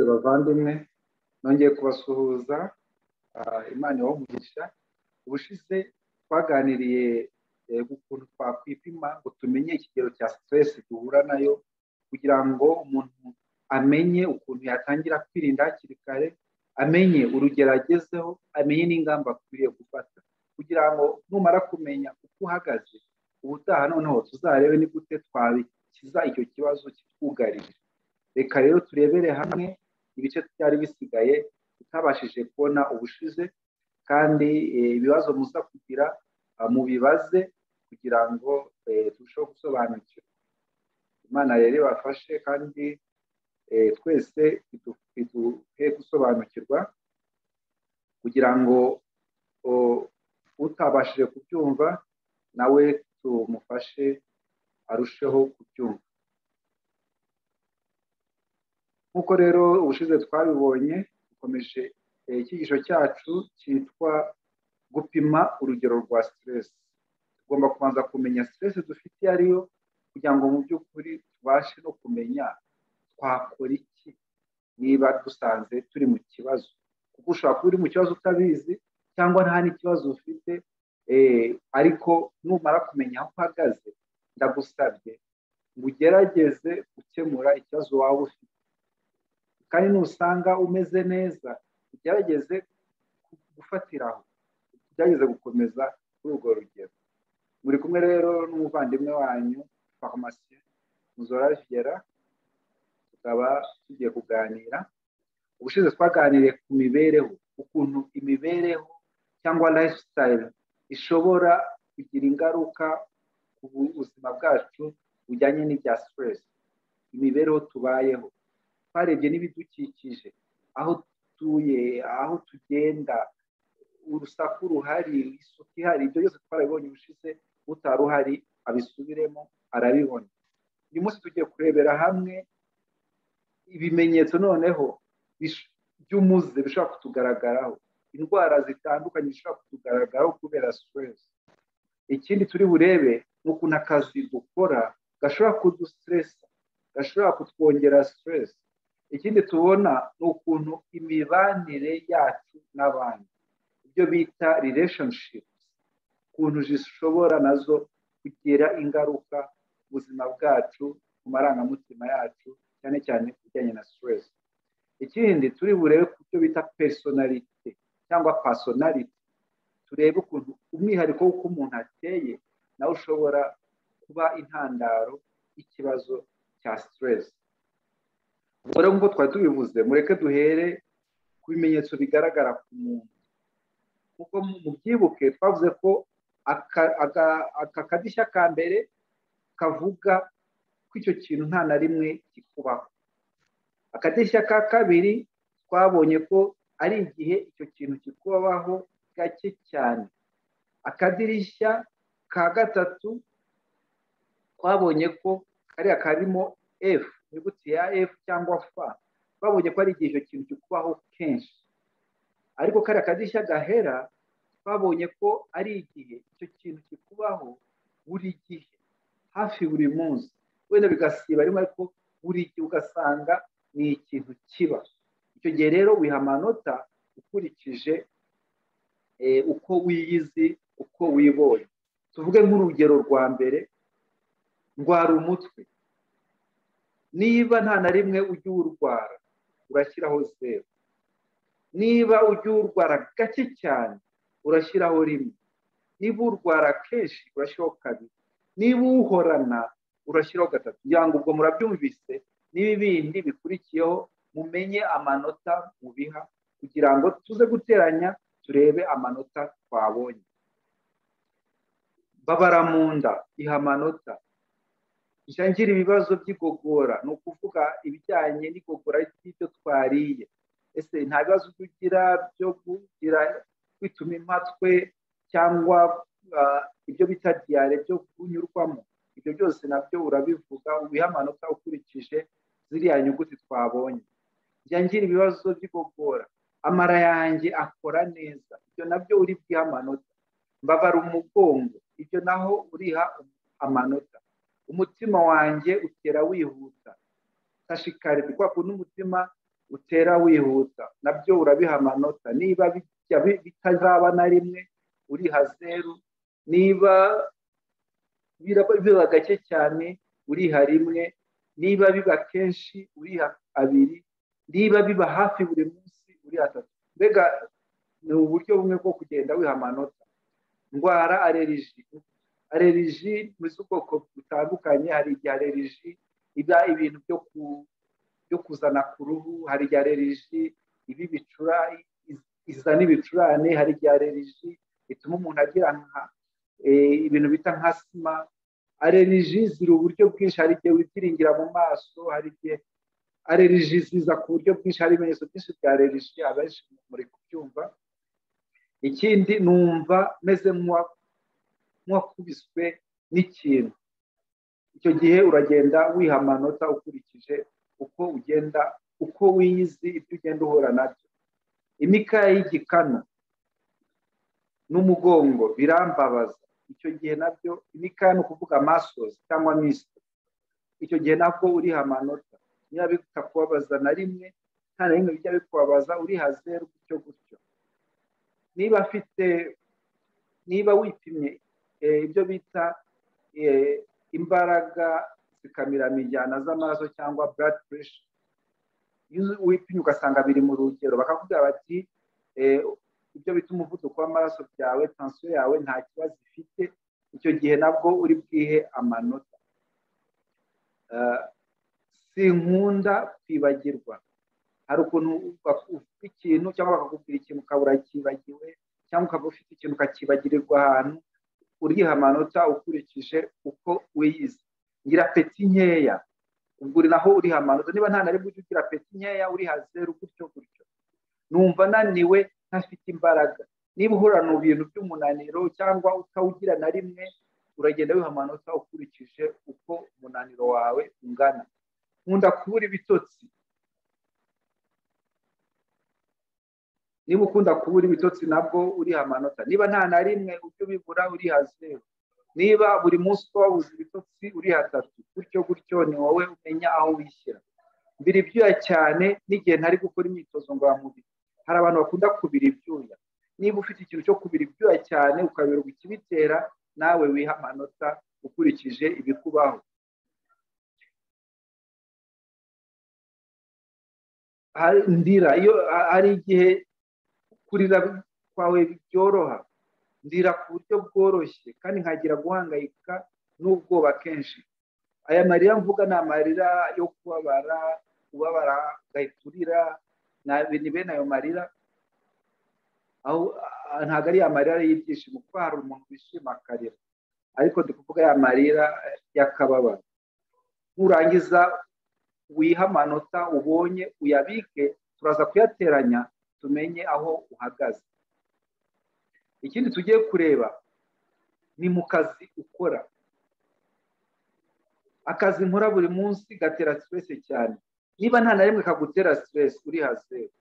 bavandimwe nongeye kubasuhuza imana ibaha ubushize twaganiriye ukuntu twakwipima ngo tumenye ikigero cya siteresi duhura nayo kugira ngo umuntu amenye ukuntu yatangira kwirinda hakiri kare amenye urugero agezeho amenye n'ingamba akwiriye gufata kugira ngo numara kumenya uko uhagaze ubutaha noneho tuzarebe ni gute twabikiza icyo kibazo kitwugarije reka rero turebere hamwe ibice byari bisigaye tutabashije kubona ubushize kandi ibibazo muza kugira mubibaze kugira ngo turusheho gusobanukirwa imana rero ibafashe kandi twese biduhe gusobanukirwa kugira ngo utabashije kubyumva nawe tumufashe arusheho kubyumva nk'uko rero ubushize twabibonye dukomeje icyigisho cyacu cyitwa gupima urugero rwa siteresi tugomba kubanza kumenya siteresi dufite iyo ariyo kugira ngo mu by'ukuri tubashe no kumenya twakora iki niba dusanze turi mu kibazo kuko ushobora kuba uri mu kibazo utabizi cyangwa nta n'ikibazo ufite ariko numara kumenya aho uhagaze ndagusabye ngo ugerageze gukemura ikibazo waba ufite kandi nusanga umeze neza ugerageze gufatiraho ugerageze gukomeza kuri urwo rugero muri kumwe rero n'umuvandimwe wanyu farumasiyo muzora vigera tukaba tugiye kuganira ubushize twaganiriye ku mibereho ukuntu imibereho cyangwa lifestyle ishobora kugira ingaruka ku buzima bwacu bujyanye n'ibya stress imibereho tubayeho twarebye n'ibidukikije aho dutuye aho tugenda urusaku ruhari isuku ihari ibyo byose twarabibonye ubushize utari uhari abisubiremo arabibona uyu munsi tugiye kurebera hamwe ibimenyetso noneho by'umuze bishobora kutugaragaraho indwara zitandukanye zishobora kutugaragaraho kubera siteresi ikindi turi burebe ni ukuntu akazi dukora gashobora kudusitiresa gashobora kutwongera siteresi ikindi tubona ni ukuntu imibanire yacu n'abandi ibyo bita rireshonshipu ukuntu zishobora nazo kugira ingaruka ku buzima bwacu ku marangamutima yacu cyane cyane ku bijyanye na siteresi ikindi turi burebe ku byo bita personalite cyangwa personality turebe ukuntu umwihariko w'uko umuntu ateye nawe ushobora kuba intandaro y'ikibazo cya siteresi ubwo rero nk'uko twari tubivuze mureke duhere ku bimenyetso bigaragara ku muntu kuko mu byibuke twavuze ko aka kadirishya ka mbere kavuga ko icyo kintu nta na rimwe kikubaho akadirishya ka kabiri twabonye ko ari igihe icyo kintu kikubaho gake cyane akadirishya ka gatatu twabonye ko kariya karimo efu inyuguti ya efu cyangwa fa twabonye ko ari igihe icyo kintu kikubaho kenshi ariko kariya kadirishya gahera twabonye ko ari igihe icyo kintu kikubaho buri gihe hafi buri munsi wenda bigasiba rimwe ariko buri gihe ugasanga ni ikintu kiba icyo gihe rero wiha amanota ukurikije uko wiyizi uko wibonye tuvuge nk'urugero rwa mbere ndwara umutwe niba nta na rimwe ujya uwurwara urashyiraho zeru niba ujya uwurwara gake cyane urashyiraho rimwe niba uwurwara kenshi urashyiraho kabiri niba uwuhorana urashyiraho gatatu kugira ngo ubwo murabyumvise n'ibindi bikurikiyeho mumenye amanota mubiha kugira ngo tuze guteranya turebe amanota twabonye babara mu nda iha amanota njya ngira ibibazo by'igogora ni ukuvuga ibijyanye n'igogora ry'ibyo twariye ese nta bibazo ugira byo kugira kwituma impatwe cyangwa ibyo bita diyare byo kunyurwamo ibyo byose nabyo urabivuga ubiha amanota ukurikije ziriya nyuguti twabonye njya ngira ibibazo by'igogora amara yanjye akora neza ibyo nabyo uri bwiha amanota mbabara umugongo ibyo naho uriha amanota umutima wanjye utera wihuta tashikari kwa kuntu umutima utera wihuta nabyo urabiha amanota niba bijya bitazaba na rimwe uriha zeru niba biba gake cyane uriha rimwe niba biba kenshi uriha abiri niba biba hafi buri munsi uriha atatu mbega ni uburyo bumwe bwo kugenda wiha amanota ndwara areriji areriji ni z'ubwoko butandukanye hari igihe areriji iba ibintu byo kuzana ku ruhu hari igihe areriji iba ibicura izana ibicurane hari igihe areriji bituma umuntu agira nka ibintu bita nka sima areriji ziri uburyo bwinshi hari igihe wibyiringira mu maso hari igihe areriji ziza ku buryo bwinshi hari ibimenyetso byinshi bya areriji abenshi muri kubyumva ikindi numva meze nk'uwakubiswe n'ikintu icyo gihe uragenda wiha amanota ukurikije uko ugenda uko wiyizi ibyo ugenda uhura nabyo imikaya y'igikanu n'umugongo birambabaza icyo gihe nabyo imikaya ni ukuvuga amasozi cyangwa misite icyo gihe nabwo uriha amanota niba bitakubabaza na rimwe nta na rimwe bijya bikubabaza uriha zeru gutyo gutyo niba afite niba wipimye ibyo bita imbaraga zikamiramo injyana z'amaraso cyangwa blood pressure iyo wipimye ugasanga biri mu rugero bakakubwira bati ibyo bita umuvuduko w'amaraso byawe tansiyo yawe nta kibazo ifite icyo gihe nabwo uri bwihe amanota sinkunda kwibagirwa hari ukuntu ufite ikintu cyangwa bakakubwira ikintu ukaba urakibagiwe cyangwa ukaba ufite ikintu ukakibagirirwa ahantu uriha amanota ukurikije uko wiyizi ngira peti nkeya ubwo uri naho uriha amanota niba nta na rimwe ujya ugira peti nkeya uriha zeru gutyo gutyo numva naniwe ntafite imbaraga niba uhorana ibintu by'umunaniro cyangwa utawugira na rimwe uragenda wiha amanota ukurikije uko umunaniro wawe ungana nkunda kubura ibitotsi niba ukunda kubura ibitotsi nabwo uriha amanota niba nta na rimwe ujya ubibura uriha zeru niba buri munsi uba wabuze ibitotsi uriha atatu gutyo gutyo ni wowe umenya aho wishyira mbiri ibyuya cyane n'igihe ntari gukora imyitozo ngororamubiri hari abantu bakunda kubira ibyuya niba ufite ikintu cyo kubira ibyuya cyane ukaberwa ikibitera nawe wiha amanota ukurikije ibikubaho ndira iyo hari igihe kurira kwawe byoroha ndira ku buryo bworoshye kandi nkagira guhangayika n'ubwoba kenshi aya marira mvuga ni amarira yo kubabara ubabara ugahita urira ni bene ayo marira ntabwo ari ya marira y'ibyishimo kuko hari umuntu wishima akarira ariko kuvuga ya marira y'akababaro nurangiza wiha amanota ubonye uyabike turaza kuyateranya tumenye aho uhagaze ikindi tugiye kureba ni mu kazi ukora akazi nkora buri munsi gatera siteresi cyane niba nta na rimwe kagutera siteresi uriha zeru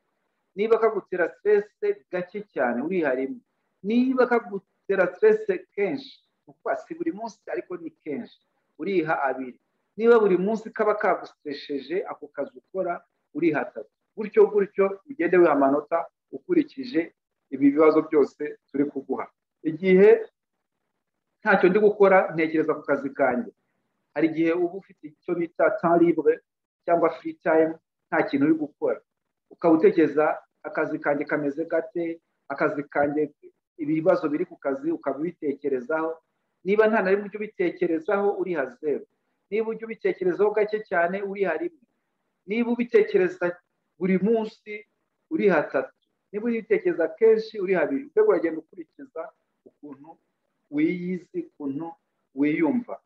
niba kagutera siteresi gake cyane uriha rimwe niba kagutera siteresi kenshi kuko si buri munsi ariko ni kenshi uriha abiri niba buri munsi kaba kagusitesheje ako kazi ukora uriha atatu gutyo gutyo ugende wiha amanota ukurikije ibi bibazo byose turi kuguha igihe ntacyo ndi gukora ntekereza ku kazi kanjye hari igihe uba ufite icyo bita taribure cyangwa furi tayimu nta kintu uri gukora ukaba utekereza akazi kanjye kameze gate akazi kanjye ibibazo biri ku kazi ukaba ubitekerezaho niba nta na rimwe ujya ubitekerezaho uriha zeru niba ujya ubitekerezaho gake cyane uriha rimwe niba ubitekereza buri munsi uriha atatu niba ubitekereza kenshi uriha abiri mbega uragenda ukurikiza ukuntu wiyizi ukuntu wiyumva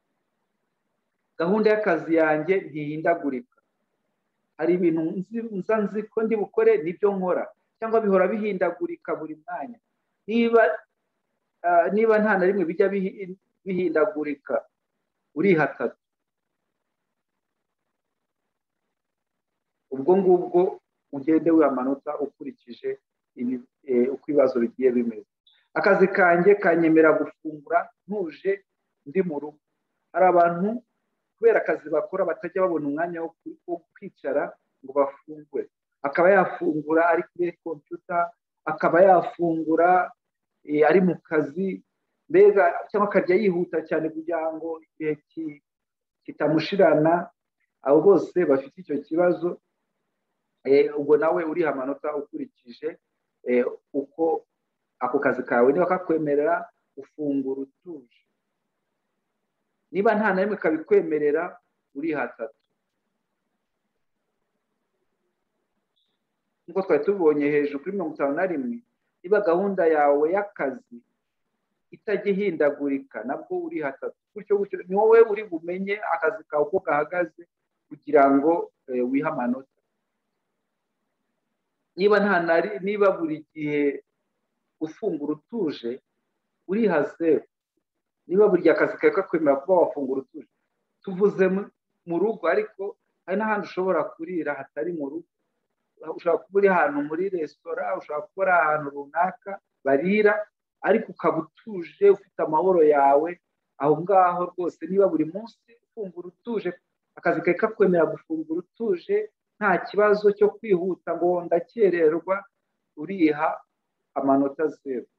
gahunda y'akazi yanjye ntihindagurika hari ibintu nza nzi ko ndi bukore nibyo nkora cyangwa bihora bihindagurika buri mwanya niba niba nta na rimwe bijya bihindagurika uriha atatu ubwo ngubwo ugende wiha amanota ukurikije uko ibibazo bigiye bimeze akazi kanjye kanyemera gufungura ntuje ndi mu rugo hari abantu kubera akazi bakora batajya babona umwanya wo kwicara ngo bafungure akaba yafungura ari kuri kompiyuta akaba yafungura ari mu kazi mbega cyangwa akajya yihuta cyane kugira ngo igihe kitamushirana abo bose bafite icyo kibazo ubwo nawe uriha amanota ukurikije uko ako kazi kawe niba kakwemerera ufungura utuje niba nta na rimwe kabikwemerera uriha atatu nk'uko twari tubonye hejuru kuri mirongo itanu na rimwe niba gahunda yawe y'akazi itajya ihindagurika nabwo uriha atatu gutyo gutyo ni wowe uri bumenye akazi kawe uko gahagaze kugira ngo wihe amanota niba nta niba buri gihe ufungura utuje uriha zeru niba buri gihe akazi kawe kakwemera kuba wafungura utuje tuvuze mu rugo ariko hari n'ahandi ushobora kurira hatari mu rugo ushobora kuba uri ahantu muri resitora ushobora kuba uri ahantu runaka barira ariko ukaba utuje ufite amahoro yawe aho ngaho rwose niba buri munsi ufungura utuje akazi kawe kakwemera gufungura utuje nta kibazo cyo kwihuta ngo ndakererwa uriha amanota zeru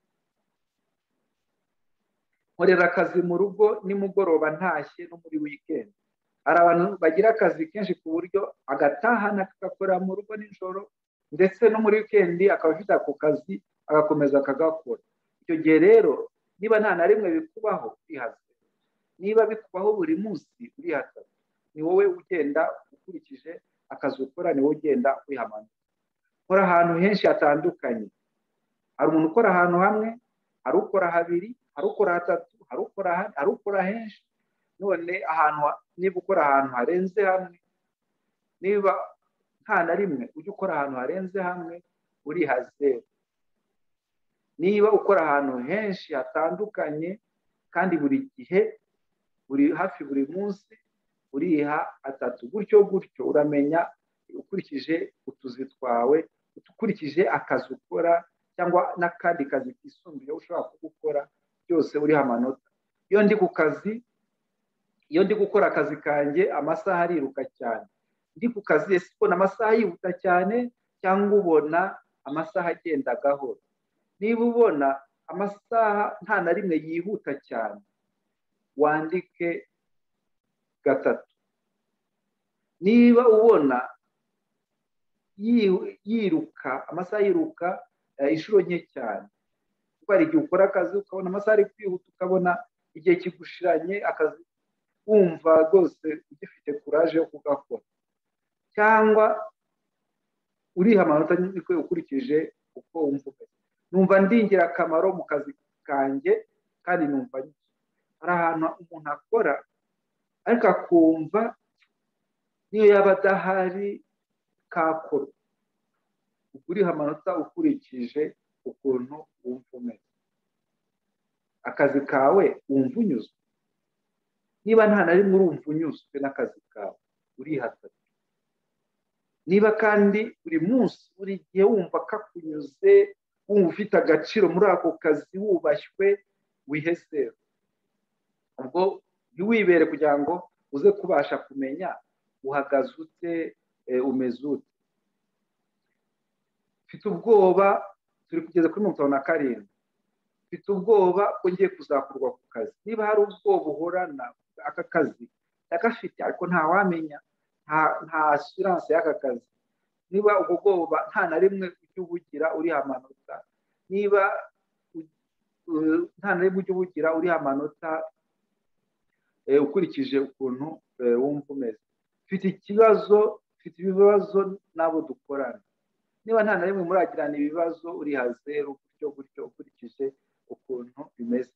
nkorera akazi mu rugo nimugoroba ntashye no muri wikendi hari abantu bagira akazi kenshi ku buryo agatahana akagakora mu rugo nijoro ndetse no muri wikendi akaba afite ako kazi agakomeza akagakora icyo gihe rero niba nta na rimwe bikubaho urihaze niba bikubaho buri munsi urihaze ni wowe ugenda ukurikije akazi ukora ni wowe ugenda wihamanura ukora ahantu henshi hatandukanye hari umuntu ukora ahantu hamwe hari ukora habiri hari ukora hatatu hari ukora henshi none ahantu niba ukora ahantu harenze hamwe niba nta na rimwe ujya ukora ahantu harenze hamwe uriha zeru niba ukora ahantu henshi hatandukanye kandi buri gihe buri hafi buri munsi uriha atatu gutyo gutyo uramenya ukurikije utuzi twawe ukurikije akazi ukora cyangwa n'akandi kazi kisumbuye ushobora kugukora byose uriho amanota iyo ndi ku kazi iyo ndi gukora akazi kanjye amasaha ariruka cyane ndi ku kazi ese ubona amasaha yihuta cyane cyangwa ubona amasaha agenda gahoro niba ubona amasaha nta na rimwe yihuta cyane wandike gatatu niba ubona yiruka amasaha yiruka inshuro nke cyane kuko hari igihe ukora akazi ukabona amasaha ari kwihuta ukabona igihe kigushiranye akazi wumva rwose ugifite kuraje yo kugakora cyangwa uriha amanota niko ukurikije uko wumva numva ndi ingirakamaro mu kazi kanjye kandi numva hari ahantu umuntu akora ariko akumva niyo yaba adahari kakorwa uriha amanota ukurikije ukuntu wumva umeze akazi kawe wumva unyuzwe niba nta na rimwe urumva unyuzwe n'akazi kawe urihatatu niba kandi buri munsi buri gihe wumva kakunyuze wumva ufite agaciro muri ako kazi wubashywe wihesera ubwo ntiwibere kugira ngo uze kubasha kumenya uhagaze ute umeze ute mfite ubwoba turi kugeza kuri mirongo itanu na karindwi mfite ubwoba ko ngiye kuzakurwa ku kazi niba hari ubwoba uhorana aka kazi ndagafite ariko ntawamenya nta asiranse y'aka kazi niba ubwo bwoba nta na rimwe ujya ubugira uriha amanota niba nta na rimwe ujya ubugira uriha amanota ukurikije ukuntu wumva umeze mfite ikibazo mfite ibibazo n'abo dukorana niba nta na rimwe muragirana ibibazo uriha zeru gutyo gutyo ukurikije ukuntu bimeze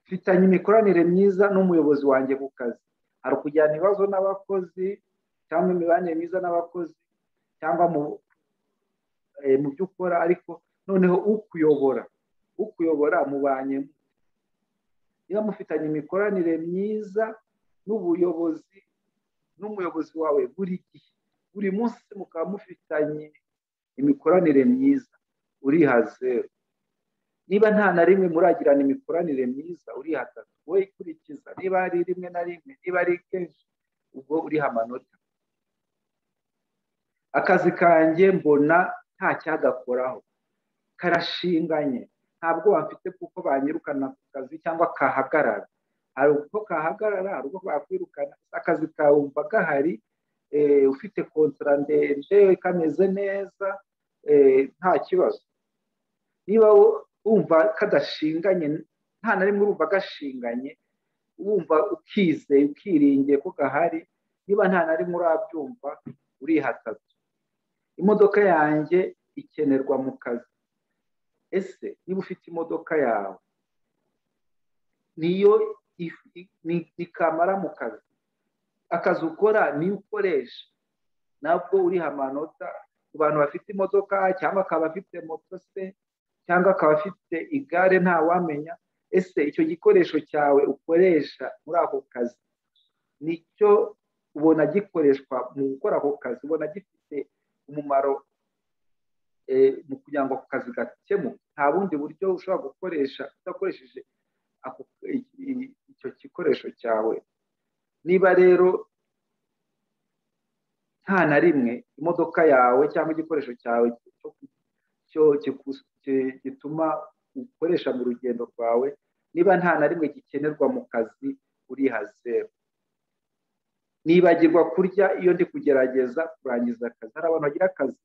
mfitanye imikoranire myiza n'umuyobozi wanjye ku kazi hari ukujyana ibibazo n'abakozi cyangwa imibanire myiza n'abakozi cyangwa mu byo ukora ariko noneho ukuyobora ukuyobora mubanye niba mufitanye imikoranire myiza n'ubuyobozi n'umuyobozi wawe buri gihe buri munsi mukaba mufitanye imikoranire myiza uriha zeru niba nta na rimwe muragirana imikoranire myiza uriha atatu wowe ikurikiza niba ari rimwe na rimwe niba ari kenshi ubwo uriha amanota akazi kanjye mbona nta cyagakoraho karashinganye nta bwoba mfite kuko banyirukana ku kazi cyangwa kahagarara hari uko kahagarara hari ubwo bakwirukana akazi kawe wumva gahari ufite kontara ndende kameze neza nta kibazo niba wumva kadashinganye nta na rimwe urumva gashinganye wumva ukizeye ukiringiye ko gahari niba nta na rimwe urabyumva urihataza imodoka yanjye ikenerwa mu kazi ese niba ufite imodoka yawe niyo ikamara mu kazi akazi ukora niyo ukoresha nabwo uriha amanota ku bantu bafite imodoka cyangwa akaba afite moto se cyangwa akaba afite igare ntawamenya ese icyo gikoresho cyawe ukoresha muri ako kazi nicyo ubona gikoreshwa mu gukora ako kazi ubona gifite umumaro mu kugira ngo ako kazi gakemuke nta bundi buryo ushobora gukoresha udakoresheje icyo gikoresho cyawe niba rero nta na rimwe imodoka yawe cyangwa igikoresho cyawe gituma ukoresha mu rugendo rwawe niba nta na rimwe gikenerwa mu kazi uriha zeru nibagirwa kurya iyo ndi kugerageza kurangiza akazi hari abantu bagira akazi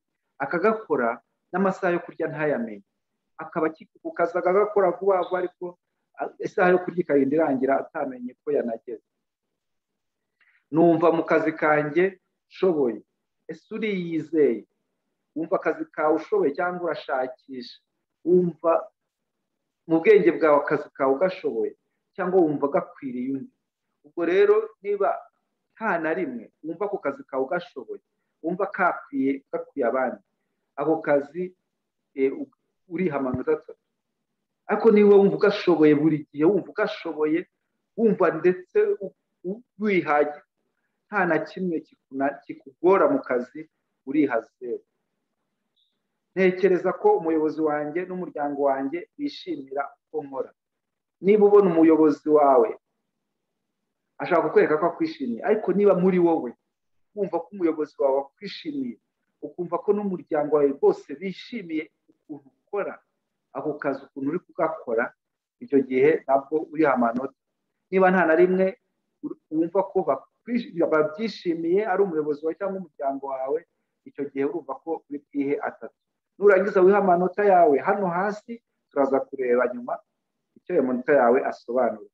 akagakora n'amasaha yo kurya ntayamenye akaba ku kazi akagakora vuba vuba ariko isaha yo kurya ikarinda irangira atamenye ko yanageze numva mu kazi kanjye ushoboye ese uriyizeye wumva akazi kawe ushoboye cyangwa urashakisha wumva mu bwenge bwawe akazi kawe ugashoboye cyangwa wumva gakwiriye undi ubwo rero niba nta na rimwe wumva ako kazi kawe ugashoboye wumva kakwiye gakwiye abandi ako kazi uriha amanota atatu ariko niba wumva ugashoboye buri gihe wumva ugashoboye wumva ndetse wihagije nta na kimwe kikugora mu kazi uriha zeru ntekereza ko umuyobozi wanjye n'umuryango wanjye bishimira uko nkora niba ubona umuyobozi wawe ashaka kukwereka ko akwishimiye ariko niba muri wowe wumva ko umuyobozi wawe akwishimiye ukumva ko n'umuryango wawe bose bishimiye ukuntu ukora ako kazi ukuntu uri kugakora icyo gihe nabwo uriha amanota niba nta na rimwe wumva ko babyishimiye ari umuyobozi wawe cyangwa umuryango wawe icyo gihe urumva ko uri bwihe atatu nurangiza wiha amanota yawe hano hasi turaza kureba nyuma icyo ayo manota yawe asobanura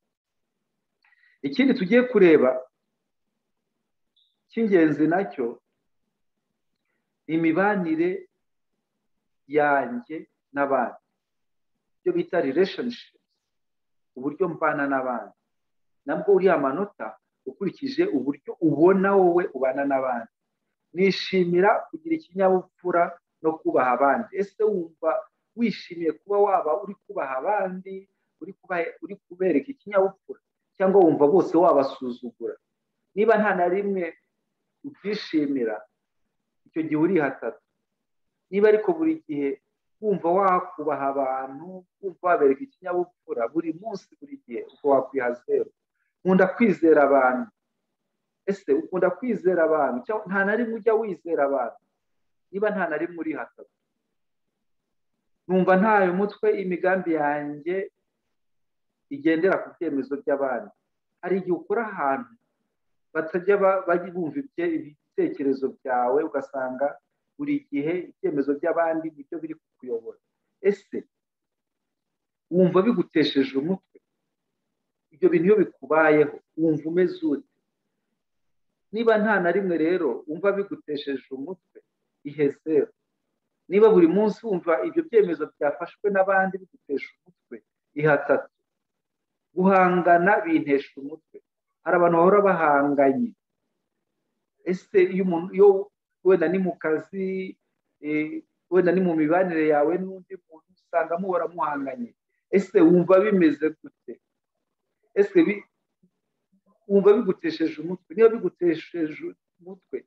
ikindi tugiye kureba cy'ingenzi nacyo ni imibanire yanjye n'abandi ibyo bita relationship uburyo mbana n'abandi nabwo uriya amanota ukurikije uburyo ubona wowe ubana n'abandi nishimira kugira ikinyabupfura no kubaha abandi ese wumva wishimiye kuba waba uri kubaha abandi uri kubereka ikinyabupfura cyangwa wumva bose wabasuzugura niba nta na rimwe ubyishimira icyo gihe uri hatatu niba ariko buri gihe wumva wakubaha abantu wumva wabereka ikinyabupfura buri munsi buri gihe ubwo wakwiha zeru nkunda kwizera abantu ese ukunda kwizera abantu nta na rimwe ujya wizera abantu niba nta na rimwe uri hatatu numva ntayo mutwe imigambi yanjye igendera ku byemezo by'abandi hari igihe ukora ahantu batajya bumva ibitekerezo byawe ugasanga buri gihe ibyemezo by'abandi nibyo biri kukuyobora ese wumva bigutesheje umutwe ibyo bintu iyo bikubayeho wumva umeze ute niba nta na rimwe rero wumva bigutesheje umutwe ihe zeru niba buri munsi wumva ibyo byemezo byafashwe n'abandi bigutesha umutwe ihatatu guhangana bintesha umutwe hari abantu bahora bahanganye ese iyo umuntu iyo wenda ni mu kazi wenda ni mu mibanire yawe n'undi muntu usanga muhora muhanganye ese wumva bimeze gute ese wumva bigutesheje umutwe niba bigutesheje umutwe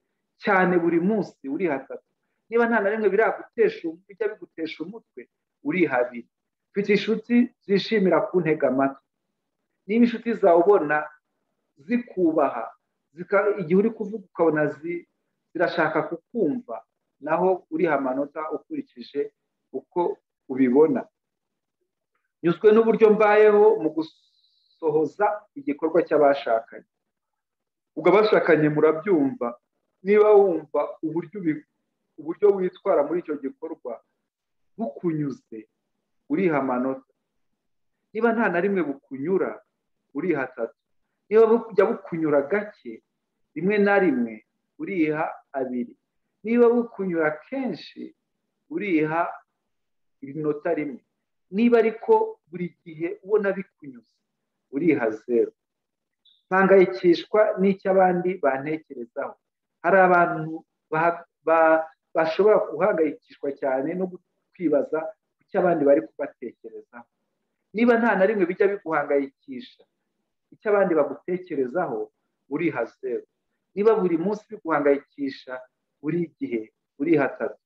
cyane buri munsi uri hatatu niba nta na rimwe biragutesha bijya bigutesha umutwe uri habiri mfite inshuti zishimira kuntega amatwi niba inshuti zawe ubona zikubaha igihe uri kuvuga ukabona zirashaka kukumva naho uriha amanota ukurikije uko ubibona nyuzwe n'uburyo mbayeho mu gusohoza igikorwa cy'abashakanye ubwo abashakanye murabyumva niba wumva uburyo witwara muri icyo gikorwa bukunyuze uriha amanota niba nta na rimwe bukunyura uriha atatu niba bujya bukunyura gake rimwe na rimwe uriha abiri niba bukunyura kenshi uriha inota rimwe niba ariko buri gihe ubona bikunyuze uriha zeru mpangayikishwa n'icyo abandi bantekerezaho hari abantu bashobora guhangayikishwa cyane no kwibaza ku cyo abandi bari kubatekerezaho niba nta na rimwe bijya biguhangayikisha icyo abandi bagutekerezaho uriha zeru niba buri munsi biguhangayikisha buri gihe uriha atatu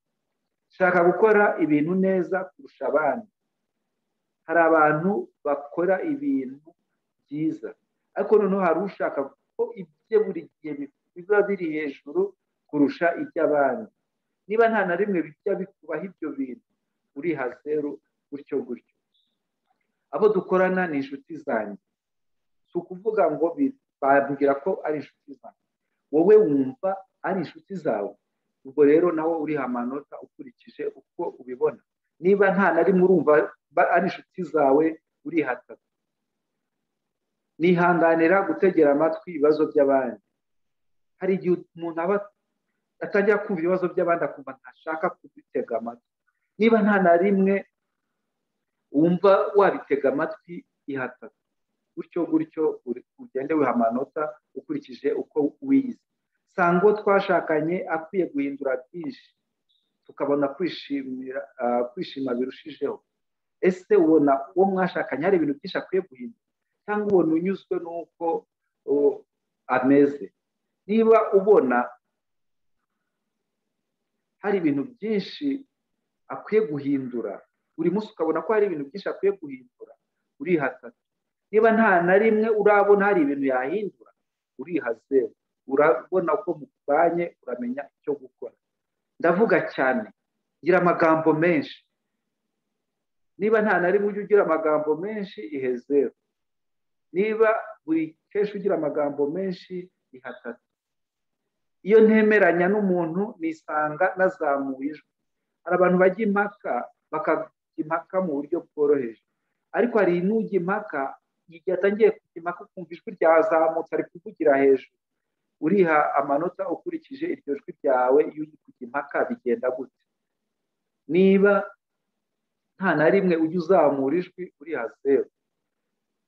shaka gukora ibintu neza kurusha abandi hari abantu bakora ibintu byiza ariko noneho hari ushaka ko ibye buri gihe biba biri hejuru kurusha iby'abandi niba nta na rimwe bijya bikubaho ibyo bintu uriha zeru gutyo gutyo abo dukorana ni inshuti zanjye si ukuvuga ngo babwira ko ari inshuti zanjye wowe wumva ari inshuti zawe ubwo rero nawe uriha amanota ukurikije uko ubibona niba nta na rimwe urumva ari inshuti zawe uriha atatu nihanganira gutegera amatwi ibibazo by'abandi hari igihe umuntu aba atangira kumva ibibazo by'abandi akumva ntashaka kubitega amatwi niba nta na rimwe wumva wabitega amatwi ihatatu gutyo gutyo ugende wiha amanota ukurikije uko wize sango twashakanye akwiye guhindura byinshi tukabona kwishimira kwishima birushijeho ese ubona uwo mwashakanye hari ibintu byinshi akwiye guhindura cyangwa ubona unyuzwe n'uko ameze niba ubona hari ibintu byinshi akwiye guhindura buri munsi ukabona ko hari ibintu byinshi akwiye guhindura urihatata niba nta na rimwe urabona hari ibintu yahindura urihaze urabona ko mubanye uramenya icyo gukora ndavuga cyane gira amagambo menshi niba nta na rimwe ujya ugira amagambo menshi ihezeru niba buri kenshi ugira amagambo menshi ihatatu iyo ntemeranya n'umuntu nisanga nazamuye ijwi hari abantu bajya impaka bakajya impaka mu buryo bworoheje ariko hari n'ujya impaka igihe atangiye kujya impaka ukumva ijwi ryazamutse ari kuvugira hejuru uriha amanota ukurikije iryo jwi ryawe iyo uri kujya impaka bigenda gute niba nta na rimwe ujya uzamura ijwi uriha zeru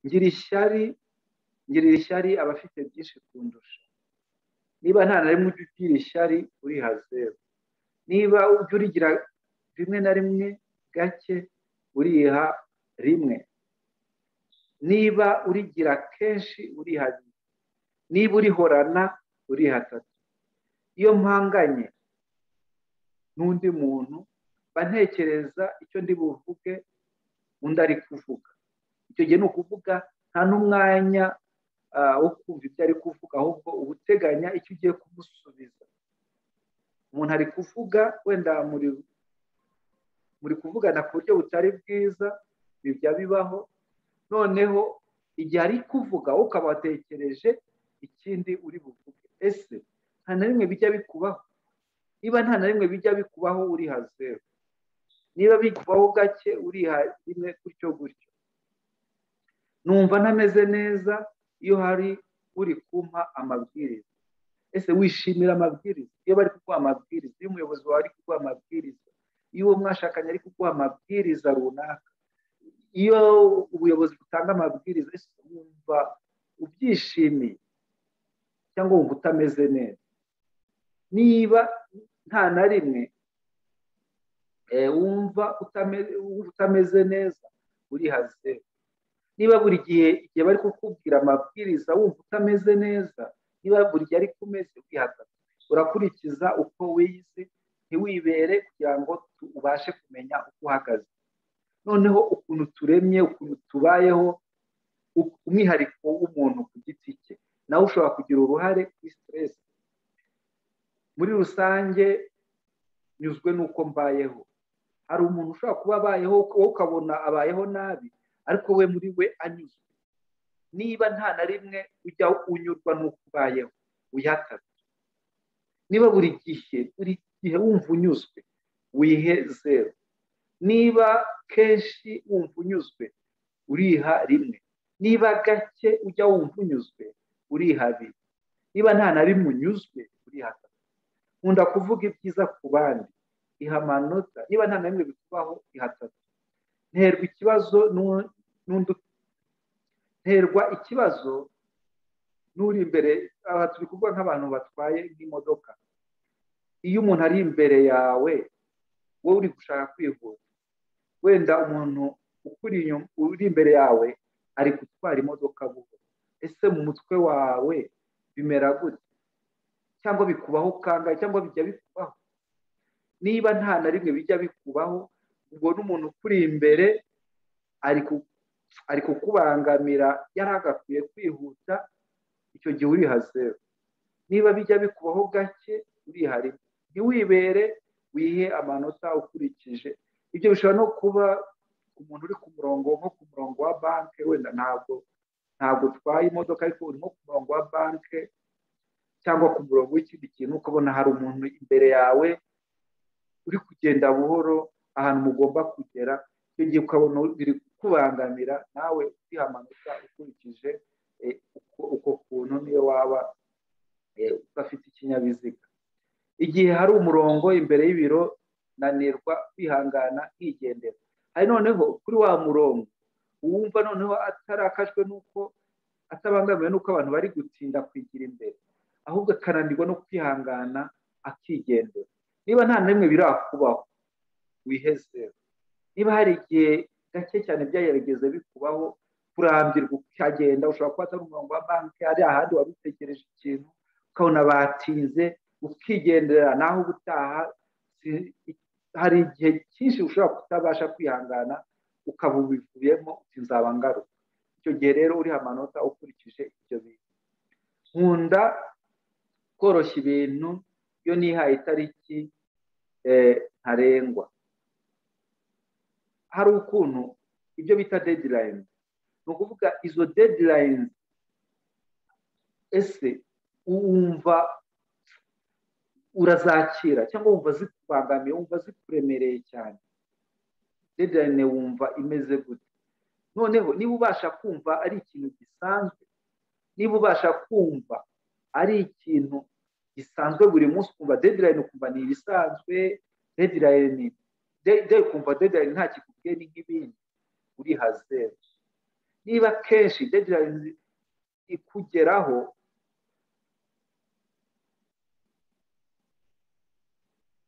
ngira ishyari ngirira ishyari abafite byinshi kundusha niba nta na rimwe ujya ugira ishyari uriha zeru niba ujya urigira rimwe na rimwe gake uriha rimwe niba urigira kenshi uriha rimwe niba urihorana uriha atatu iyo mpanganye n'undi muntu mba ntekereza icyo ndi buvuge undi ari kuvuga icyo gihe ni ukuvuga nta n'umwanya wo kumva ibyo ari kuvuga ahubwo uba uteganya icyo ugiye kumusubiza umuntu ari kuvuga wenda muri kuvugana ku buryo butari bwiza bijya bibaho noneho igihe ari kuvuga ukaba watekereje ikindi uri buvuge ese nta na rimwe bijya bikubaho niba nta na rimwe bijya bikubaho uriha zeru niba bikubaho gake uriha rimwe gutyo gutyo numva ntameze neza iyo hari uri kumpa amabwiriza ese wishimira amabwiriza iyo bari kuguha amabwiriza iyo umuyobozi wawe ari kuguha amabwiriza iyo uwo mwashakanye ari kuguha amabwiriza runaka iyo ubuyobozi butanga amabwiriza wumva ubyishimiye cyangwa wumva utameze neza niba nta na rimwe wumva utameze neza urihaze niba buri gihe igihe bari kukubwira amabwiriza wumva utameze neza niba buri gihe ari ku meza wihagaze urakurikiza uko wize ntiwibere kugira ngo ubashe kumenya uko uhagaze noneho ukuntu turemye ukuntu tubayeho umwihariko w'umuntu ku giti cye nawe ushobora kugira uruhare kuri siteresi muri rusange nyuzwe n'uko mbayeho hari umuntu ushobora kuba abayeho wowe ukabona abayeho nabi ariko we muri we anyuzwe niba nta na rimwe ujya unyurwa n'uko ubayeho uyatabe niba buri gihe buri gihe wumva unyuzwe wihe zeru niba kenshi wumva unyuzwe uriha rimwe niba gake ujya wumva unyuzwe uriha abiri niba nta na rimwe unyuzwe uriha atatu nkunda kuvuga ibyiza ku bandi iha amanota niba nta na rimwe bikubaho iha atatu nterwa ikibazo n'undi nterwa ikibazo n'uri imbere aha turi kuvuga nk'abantu batwaye nk'imodoka iyo umuntu ari imbere yawe wowe uri gushaka kwihuta wenda umuntu ukuri inyuma uri imbere yawe ari gutwara imodoka buhoro ese mu mutwe wawe bimera gute cyangwa bikubaho kangahe cyangwa bijya bikubaho niba nta na rimwe bijya bikubaho ubwo n'umuntu ukuri imbere ari kukubangamira yari agakwiye kwihuta icyo gihe uriha zeru niba bijya bikubaho gake uriha rimwe ntiwibere wihe amanota ukurikije ibyo bishobora no kuba umuntu uri ku murongo nko ku murongo wa banki wenda ntabwo ntabwo utwaye imodoka ariko urimo ku murongo wa banki cyangwa ku murongo w'ikindi kintu ukabona hari umuntu imbere yawe uri kugenda buhoro ahantu mugomba kugera icyo gihe ukabona biri kukubangamira nawe uriha amanota ukurikije uko kuntu niyo waba udafite ikinyabiziga igihe hari umurongo imbere y'ibiro nanirwa kwihangana nkigendera hari noneho kuri wa murongo uwumva noneho atarakajwe n'uko atabangamiwe n'uko abantu bari gutinda kwigira imbere ahubwo akananirwa no kwihangana akigendera niba nta na rimwe birakubaho wihezera niba hari igihe gake cyane byayegeze bikubaho kurambirwa ukagenda ushobora kuba atari umurongo wa banki ari ahandi wari utegereje ikintu ukabona batinze ukigendera naho ubutaha hari igihe cyinshi ushobora kutabasha kwihangana ukaba ubivuyemo nzaba ngaruka icyo gihe rero uriha amanota ukurikije ibyo bintu nkunda koroshya ibintu iyo nihaye itariki ntarengwa hari ukuntu ibyo bita dedilayini ni ukuvuga izo dedilayini ese wumva urazakira cyangwa wumva zikubangamiye wumva zikuremereye cyane dedirayine wumva imeze gute noneho niba ubasha kumva ari ikintu gisanzwe niba ubasha kumva ari ikintu gisanzwe buri munsi ukumva dedirayine ukumva ni ibisanzwe dedirayine ukumva dedirayine nta kikubwiye ni nk'ibindi uriha zeru niba kenshi dedirayine ikugeraho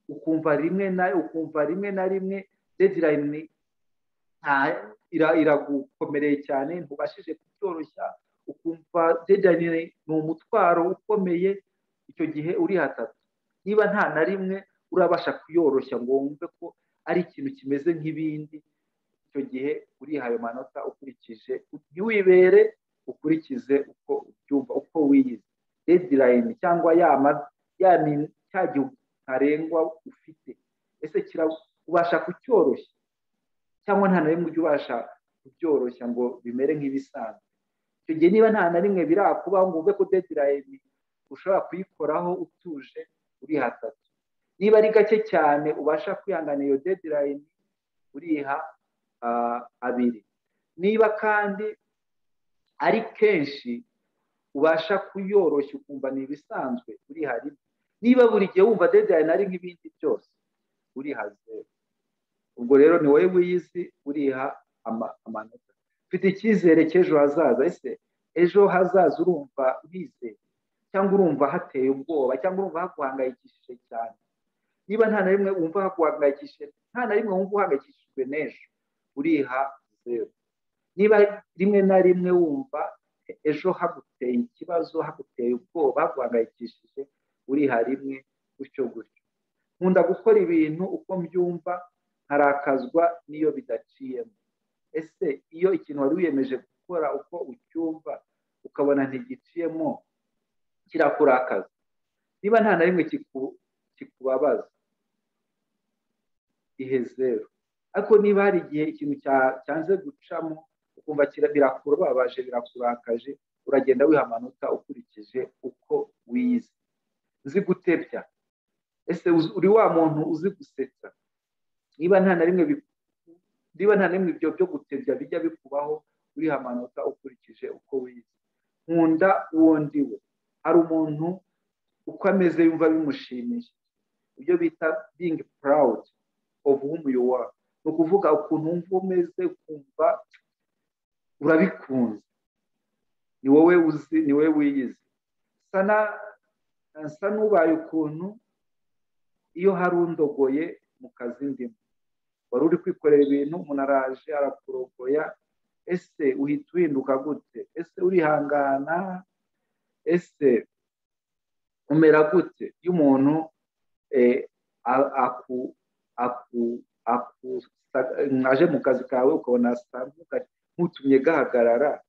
ukumva rimwe na ukumva rimwe na rimwe dedirayini iragukomereye cyane ntubashije kubyoroshya ukumva dedirayini ni umutwaro ukomeye icyo gihe uri hatatu niba nta na rimwe urabasha kuyoroshya ngo wumve ko ari ikintu kimeze nk'ibindi icyo gihe uriha ayo manota ukurikije ntiwibere ukurikize uko ubyumva uko wiyize dedirayini cyangwa ya cya gihe ntarengwa ufite ese ubasha kucyoroshya cyangwa nta na rimwe ujya ubasha kubyoroshya ngo bimere nk'ibisanzwe icyo gihe niba nta na rimwe birakubaho ngo wumve ko dedirayini ushobora kuyikoraho utuje uriha atatu niba ari gake cyane ubasha kwihanganira iyo dedirayini uriha abiri niba kandi ari kenshi ubasha kuyoroshya ukumva ni ibisanzwe uriha rimwe niba buri gihe wumva dedirayini ari nk'ibindi byose uriha zeru ubwo rero ni wowe wiyizi uriha amanota ufite icyizere cy'ejo hazaza ese ejo hazaza urumva wizeye cyangwa urumva hateye ubwoba cyangwa urumva haguhangayikishije cyane niba nta na rimwe wumva haguhangayikishije nta na rimwe wumva uhangayikishijwe n'ejo uriha zeru niba rimwe na rimwe wumva ejo haguteye ikibazo haguteye ubwoba haguhangayikishije uriha rimwe gutyo gutyo nkunda gukora ibintu uko mbyumva nkarakazwa n'iyo bidaciyemo ese iyo ikintu wari wiyemeje gukora uko ucyumva ukabona ntigiciyemo kirakurakaza niba nta na rimwe kikubabaza ihe zeru ariko niba hari igihe ikintu cyanze gucamo ukumva birakubabaje birakurakaje uragenda wiha amanota ukurikije uko wize uzi gutebya ese uri wa muntu uzi gusetsa niba nta na rimwe niba nta n'imwe ibyo byo gutebya bijya bikubaho uriha amanota ukurikije uko wize nkunda uwo ndi we hari umuntu uko ameze yumva bimushimiye ibyo bita bingi purawudi ofu w'umuyoboro ni ukuvuga ukuntu wumva umeze kumva urabikunze ni wowe uzi ni wowe wiyizi nsa n'ubaye ukuntu iyo hari undogoye mu kazi ndimo wari uri kwikorera ibintu umuntu araje arakurogoya ese uhita uhinduka gute ese urihangana ese umera gute iyo umuntu aje mu kazi kawe ukabona ntutumye gahagarara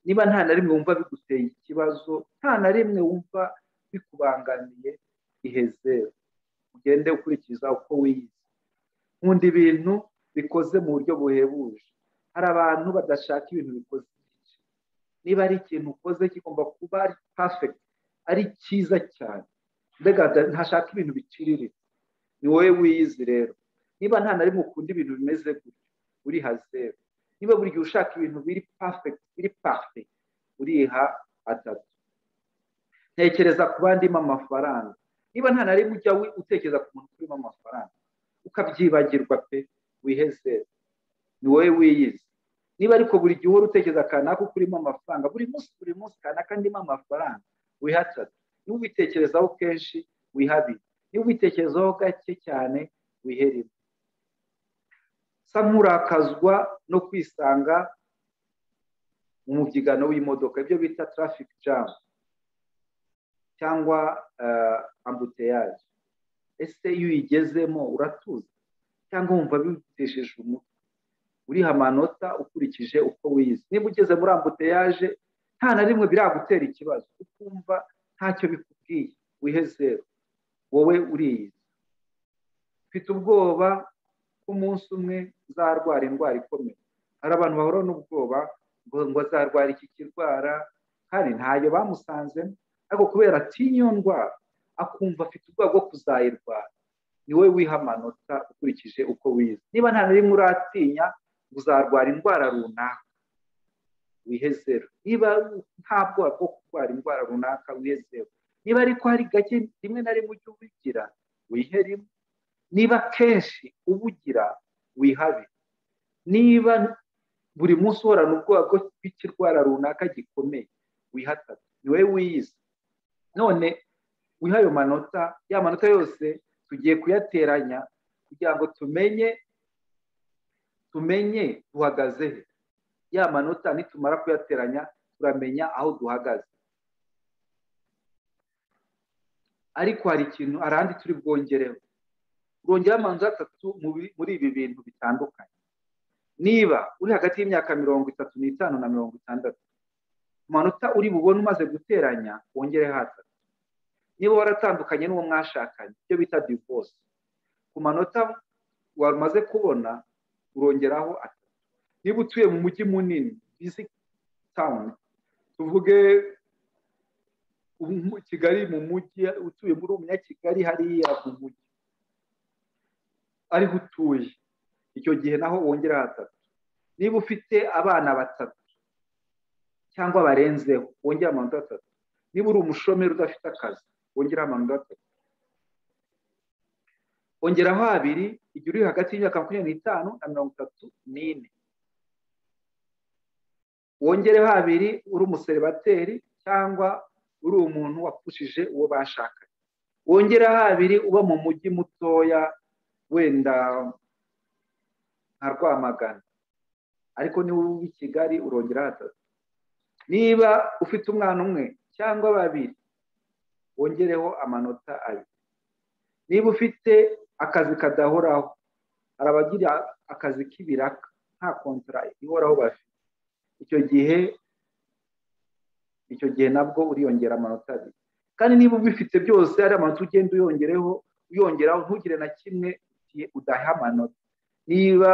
niba nta na rimwe wumva biguteye ikibazo nta na rimwe wumva bikubangamiye ihezero ugende ukurikiza uko wiyizi nkunda ibintu bikoze mu buryo buhebuje hari abantu badashaka ibintu bikoze igice niba ari ikintu ukoze kigomba kuba ari pafegiti ari cyiza cyane mbega ntashaka ibintu biciriritse ni wowe wiyizi rero niba nta na rimwe ukunda ibintu bimeze gutya uriha zeru niba buri gihe ushaka ibintu biri pafegiti biri pafegiti uriha atatu ntekereza ku bandimo amafaranga niba nta na rimwe ujya utekereza ku muntu urimo amafaranga ukabyibagirwa pe wiheze ni wowe wiyizi niba ariko buri gihe uhora utekereza akanaka kurimo amafaranga buri munsi buri munsi akanaka ndimo amafaranga wihatatu niba ubitekerezaho kenshi wihabire niba ubitekerezaho gake cyane wiherere sa nkurakazwa no kwisanga mu mubyigano w'imodoka ibyo bita traffic jam cyangwa ambuteyaje ese iyo uyigezemo uratuza cyangwa wumva bigutesheje umutwe uriha amanota ukurikije uko wize niba ugeze muri ambuteyaje nta na rimwe biragutera ikibazo ukumva ntacyo bikubwiye wihe zeru wowe uriyizi mfite ubwoba ko umunsi umwe uzarwara indwara ikomeye hari abantu bahora n'ubwoba ngo azarwara iki kirwara kandi ntayo bamusanzemo ariko kubera atinya ndwara akumva afite ubwoba bwo kuzayirwara ni wowe wiha amanota ukurikije uko wize niba nta na rimwe uratinya uzarwara indwara runaka zeru niba nta bwoba bwo kurwara indwara runaka zeru niba ariko hari gake rimwe na rimwe ujya ubigira wihe rimwe niba kenshi ubugira wihabe niba buri munsi uhorana ubwoba bw'ikirwara runaka gikomeye wihatatu ni wowe wiyizi none wiha ayo manota ya manota yose tugiye kuyateranya kugira ngo tumenye tumenye duhagaze he ya manota nitumara kuyateranya turamenya aho duhagaze ariko hari ikintu ahandi turi bwongereho urongeraho amanota atatu muri ibi bintu bitandukanye niba uri hagati y'imyaka mirongo itatu n'itanu na mirongo itandatu amanota uri bubone umaze guteranya wongere hatatu niba waratandukanye n'uwo mwashakanye ibyo bita divorce ku manota wamaze kubona urongeraho atatu niba utuye mu mujyi munini bizi tawuni tuvuge kigali mu mujyi utuye muri umunyakigali hariya mu mujyi ariho utuye icyo gihe naho wongera hatatu niba ufite abana batatu cyangwa barenzeho wongera amanota atatu niba uri umushomeri udafite akazi wongera amanota atatu ongeraho abiri igihe uri hagati y'imyaka makumyabiri n'itanu na mirongo itatu n'ine wongereho abiri uri umuseribateri cyangwa uri umuntu wapfushije uwo bashakanye wongereho abiri uba mu mujyi mutoya wenda nka rwamagana ariko niba uba i kigali urongeraho atatu niba ufite umwana umwe cyangwa babiri wongereho amanota abiri niba ufite akazi kadahoraho hari abagira akazi k'ibiraka nta kontara ihoraho bafite icyo gihe icyo gihe nabwo uriyongera amanota abiri kandi niba ubifite byose hari amanota ugenda uyongereho uyongeraho ntugire na kimwe ukurikiye udaha amanota niba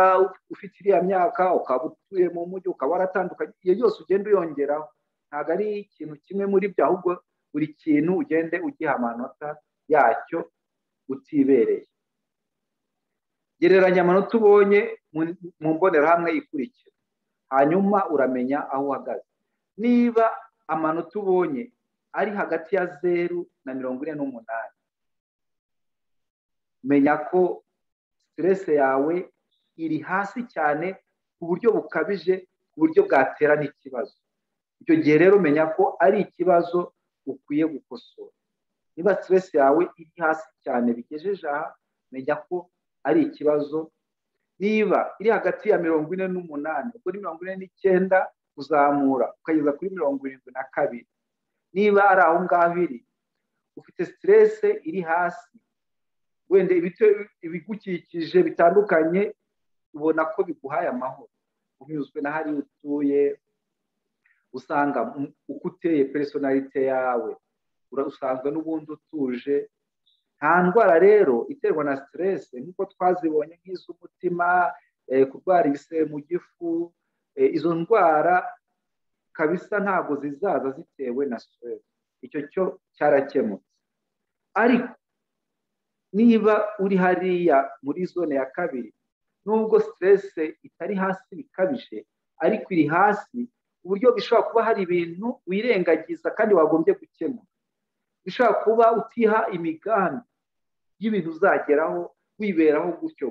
ufite iriya myaka ukaba utuye mu mujyi ukaba waratandukanye iyo yose ugenda uyongeraho ntabwo ari ikintu kimwe muri byo ahubwo buri kintu ugende ugiha amanota yacyo utibereye gereranya amanota ubonye mu mbonerahamwe ikurikira hanyuma uramenya aho uhagaze niba amanota ubonye ari hagati ya zeru na mirongo ine n'umunani menya ko siteresi yawe iri hasi cyane ku buryo bukabije ku buryo bwatera n'ikibazo icyo gihe rero menya ko ari ikibazo ukwiye gukosora niba siteresi yawe iri hasi cyane bigejeje aha menya ko ari ikibazo niba iri hagati ya mirongo ine n'umunani kuri mirongo ine n'icyenda kuzamura ukageza kuri mirongo irindwi na kabiri niba ari aho ngaho iri ufite siteresi iri hasi wenda ibigukikije bitandukanye ubona ko biguhaye amahoro unyuzwe na hariya utuye usanga uko uteye personalite yawe usanzwe n'ubundi utuje nta ndwara rero iterwa na siteresi nk'uko twazibonye nk'iz'umutima kurwara ibisebe mu gifu izo ndwara kabisa ntabwo zizaza zitewe na siteresi icyo cyo cyarakemutse ariko niba uri hariya muri zone ya kabiri nubwo siteresi itari hasi bikabije ariko iri hasi ku buryo bishobora kuba hari ibintu wirengagiza kandi wagombye gukemura bishobora kuba utiha imigambi y'ibintu uzageraho wiberaho gutyo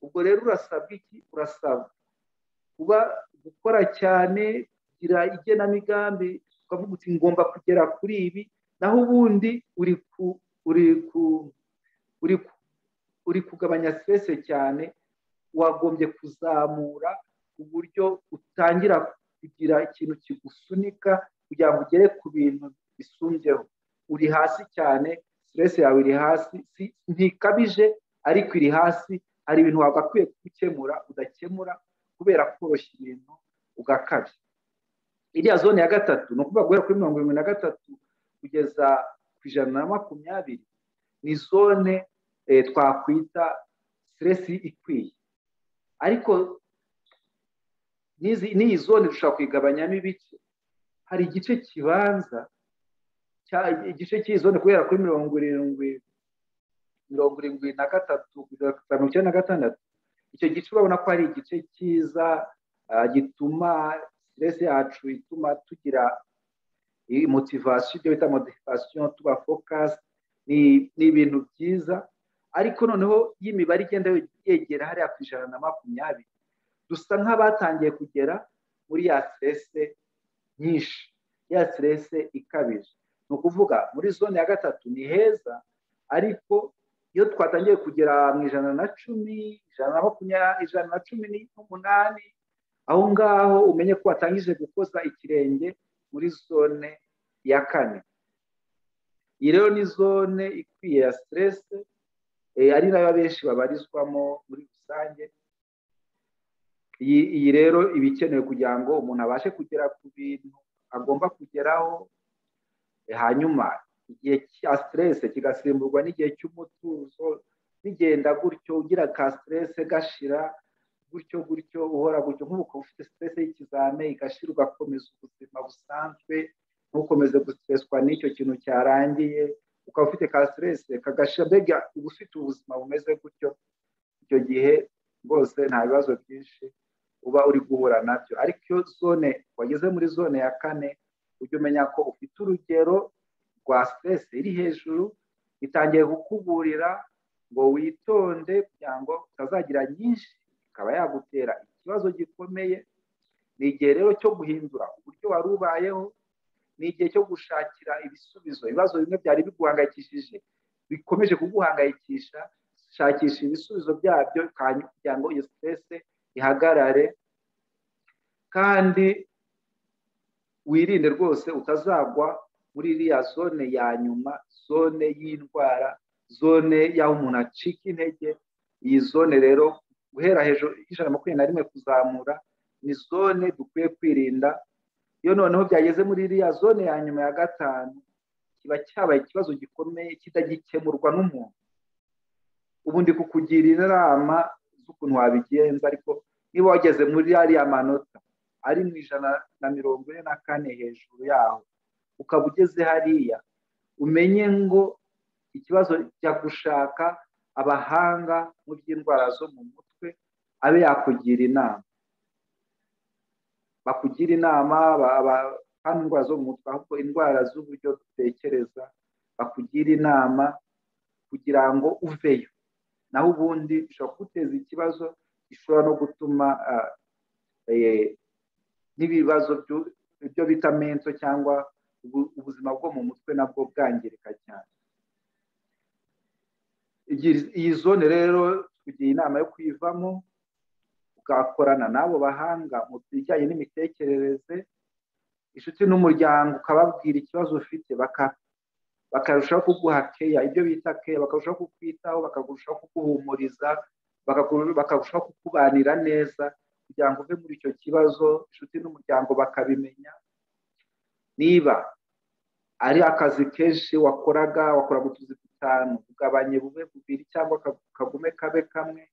ubwo rero urasabwa iki urasabwa kuba gukora cyane kugira igenamigambi ukavuga uti ngomba kugera kuri ibi naho ubundi uri ku uri ku uri kugabanya siteresi cyane wagombye kuzamura ku buryo utangira kugira ikintu kigusunika kugira ngo ugere ku bintu bisumbyeho uri hasi cyane siteresi yawe iri hasi ntikabije ariko iri hasi hari ibintu wagakwiye gukemura udakemura kubera koroshya ibintu ugakabya iriya zone ya gatatu ni ukuvuga guhera kuri mirongo irindwi na gatatu kugeza ku ijana na makumyabiri ni zone twakwita siteresi ikwiye ariko n'iyi zone dushobora kuyigabanyamo ibice hari igice kibanza igice cy'iyi zone kubera kuri mirongo irindwi mirongo irindwi na gatatu mirongo icyenda na gatandatu icyo gice urabona ko ari igice cyiza gituma siteresi yacu ituma tugira motivasiyo ibyo bita motivasiyo tuba fokasi ni ibintu byiza ariko noneho iyo imibare igenda yegera hariya ku ijana na makumyabiri dusa nk'abatangiye kugera muri ya siteresi nyinshi ya siteresi ikabije ni ukuvuga muri zone ya gatatu ni heza ariko iyo twatangiye kugera mu ijana na cumi ijana na makumyabiri ijana na cumi n'umunani aho ngaho umenye ko watangije gukoza ikirenge muri zone ya kane iyi rero ni zone ikwiye ya siteresi ari nayo benshi babarizwamo muri rusange iyi rero iba ikenewe kugira ngo umuntu abashe kugera ku bintu agomba kugeraho hanyuma igihe cya siteresi kigasimburwa n'igihe cy'umutuzo bigenda gutyo ugira ka siteresi gashira gutyo gutyo uhora gutyo nk'uko ufite siteresi y'ikizame igashira ugakomeza ubuzima busanzwe ntukomeze gusitreswa n'icyo kintu cyarangiye ukaba ufite ka siteresi kagashyira mbega uba ufite ubuzima bumeze gutyo icyo gihe rwose nta bibazo byinshi uba uri guhura nabyo ariko iyo zone wageze muri zone ya kane ujya umenya ko ufite urugero rwa siteresi iri hejuru itangiye kukuburira ngo witonde kugira ngo utazagira nyinshi ikaba yagutera ikibazo gikomeye ni igihe rero cyo guhindura uburyo wari ubayeho ni igihe cyo gushakira ibisubizo ibibazo bimwe byari biguhangayikishije bikomeje kuguhangayikisha shakisha ibisubizo byabyo kugira ngo iyo siteresi ihagarare kandi wirinde rwose utazagwa muri iriya zone ya nyuma zone y'indwara zone y'aho umuntu acika intege iyi zone rero guhera hejuru y'ijana na makumyabiri na rimwe kuzamura ni zone dukwiye kwirinda iyo noneho byageze muri iriya zone ya nyuma ya gatanu kiba cyabaye ikibazo gikomeye kitagikemurwa n'umuntu ubu ndi kukugira inama z'ukuntu wabigenza ariko niba wageze muri ariya manota ari mu ijana na mirongo ine na kane hejuru yaho ukaba ugeze hariya umenye ngo ikibazo cya gushaka abahanga mu by'indwara zo mu mutwe abe yakugira inama bakugira inama kandi indwara zo mu mutwe ahubwo indwara z'uburyo dutekereza bakugira inama kugira ngo uveyo naho ubundi bishobora kuguteza ikibazo gishobora no gutuma n'ibibazo byo bita mento cyangwa ubuzima bwo mu mutwe nabwo bwangirika cyane iyi zone rero tugira inama yo kuyivamo ugakorana n'abo bahanga mu bijyanye n'imitekerereze inshuti n'umuryango ukababwira ikibazo ufite bakarushaho kuguha keya ibyo bita keya bakarushaho kukwitaho bakarushaho kuguhumuriza bakarushaho kukubanira neza kugira ngo uve muri icyo kibazo inshuti n'umuryango bakabimenya niba ari akazi kenshi wakoraga wakoraga utuzi dutanu ugabanye bube bubiri cyangwa kagume kabe kamwe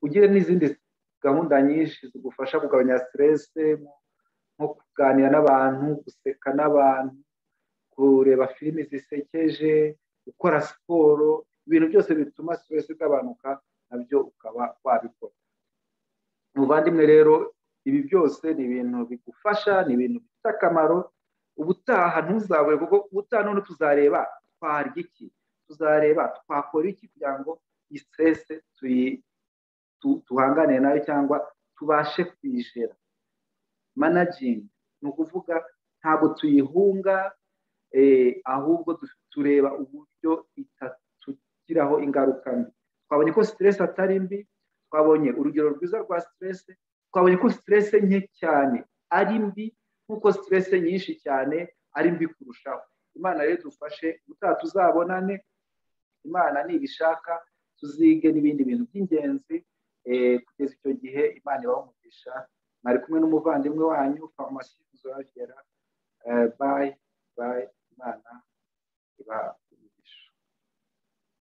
ugire n'izindi gahunda nyinshi zigufasha kugabanya siterese nko kuganira n'abantu guseka n'abantu kureba filimi zisekeje gukora siporo ibintu byose bituma siterese igabanuka nabyo ukaba wabikora muvandimwe rero ibi byose ni ibintu bigufasha ni ibintu bifite akamaro ubutaha ntuzabure kuko ubutaha none tuzareba twarya iki tuzareba twakora iki kugira ngo iyi siterese tuhangane nayo cyangwa tubashe kuyijera managingi ni ukuvuga ntabwo tuyihunga ahubwo tureba uburyo itatugiraho ingaruka mbi twabonye ko siteresi atari mbi twabonye urugero rwiza rwa siteresi twabonye ko siteresi nke cyane ari mbi nk'uko siteresi nyinshi cyane ari mbi kurushaho imana rero dufashe gutaha tuzabonane imana nibishaka tuzige n'ibindi bintu by'ingenzi kugeza icyo gihe imana ibahumugisha mwari kumwe n'umuvandimwe wanyu farumasi zogera bayi bayi imana ibaha